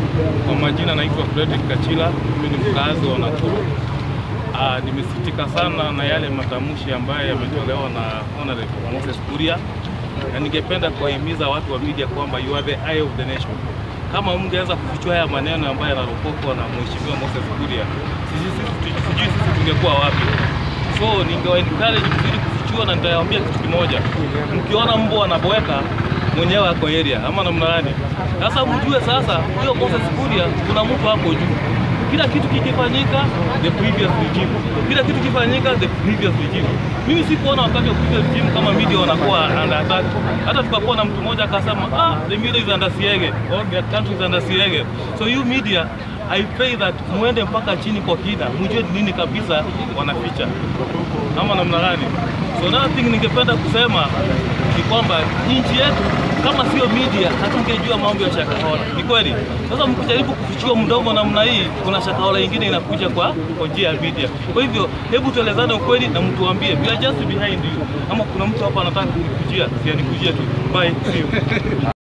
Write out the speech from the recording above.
Kwa majina naitwa Fredrick Kachila, mimi ni mkazi wa Nakuru. Ah, nimesikitika sana na yale matamshi ambayo yametolewa na Honorable Moses Kuria, na ningependa kuwahimiza watu wa media kwamba you are the eye of the nation. Kama mngeweza kufichua haya maneno ambayo yanaropokwa na Mheshimiwa Moses Kuria, sijui sisi sijui sisi tungekuwa wapi. So ningewa encourage mzidi kufichua, na nitawaambia kitu kimoja, mkiona mbwa anaboeka mwenyewe ako area ama namna gani? Sasa mjue sasa, huyo Moses Kuria kuna mtu hapo juu. Kila kitu kikifanyika the previous regime, kila kitu kifanyika the previous regime. Mimi sikuona wakati wa previous regime kama media wanakuwa under attack. Hata tukakuwa na mtu mmoja akasema, ah, the media is under siege or the country is under siege. So you media I pray that muende mpaka chini kwa kina, mjue nini kabisa wanaficha ama namna gani. So another thing ningependa kusema ni kwamba nchi yetu kama sio media hatungejua mambo ya Shakahola. Ni kweli. Sasa mkijaribu kufichua mdomo namna hii, kuna Shakahola ingine inakuja kwa kwa njia ya media. Kwa hivyo hebu tuelezane ukweli na mtuambie, we are just behind you. Ama kuna mtu hapa anataka kunikujia, si anikujie tu. Bye. See you.